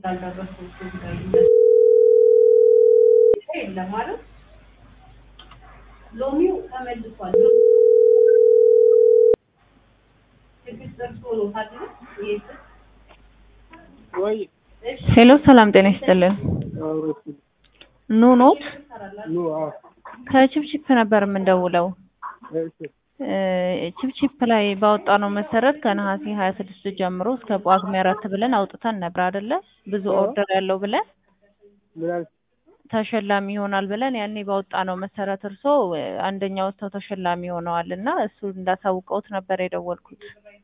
የለም ማለት ሎሚው ተመልሷል። ትዕግስት ደርሶ ነው ታዲያ ይሄ ወይ ሄሎ ሰላም ጤና ይስጥልን። አውሮት ኑ ኖት ኑ አዎ ከቺፕቺፕ ነበር የምንደውለው። እሺ እ ቺፕቺፕ ላይ ባወጣነው መሰረት ከነሐሴ ሀያ ስድስት ጀምሮ እስከ ጳጉሜ አራት ብለን አውጥተን ነበር አይደለ? ብዙ አዎ። ኦርደር ያለው ብለን ምን አልሽ? ተሸላሚ ይሆናል ብለን ያኔ ባወጣነው መሰረት እርሶ እ አንደኛ ወጥተው ተሸላሚ ሆነዋል እና እሱ እንዳሳውቀውት ነበር የደወልኩት።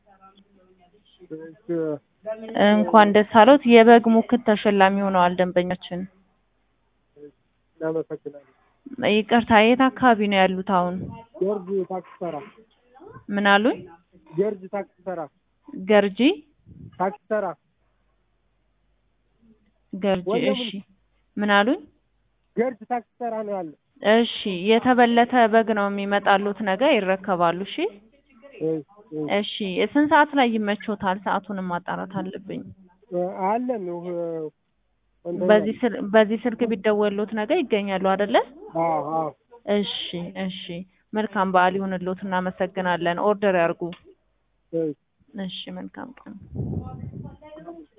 እሺ እንኳን ደስ አለዎት። የበግ ሙክት ተሸላሚ ሆነዋል ደንበኛችን። እናመሰግናለን። ይቅርታ የት አካባቢ ነው ያሉት አሁን? ጆርጅ ታክሲ ተራ ምን አሉኝ? ጆርጅ ታክሲ ተራ ገርጂ ታክሲ ተራ ገርጂ። ወይም- እሺ ምን አሉኝ? ጆርጅ ታክሲ ተራ ነው ያለ። እሺ የተበለተ በግ ነው የሚመጣሉት ነገ ይረከባሉ። እሺ እሺ እሺ። እሺ ስንት ሰዓት ላይ ይመቾታል? ሰዓቱንም ማጣራት አለብኝ። አለን እ እንትን በዚህ ስል በዚህ ስልክ ቢደወሉት ነገ ይገኛሉ አይደለ? አዎ አዎ እሺ እሺ መልካም በዓል ይሁንልዎት። እናመሰግናለን። ኦርደር ያርጉ። እሺ እሺ መልካም ቀን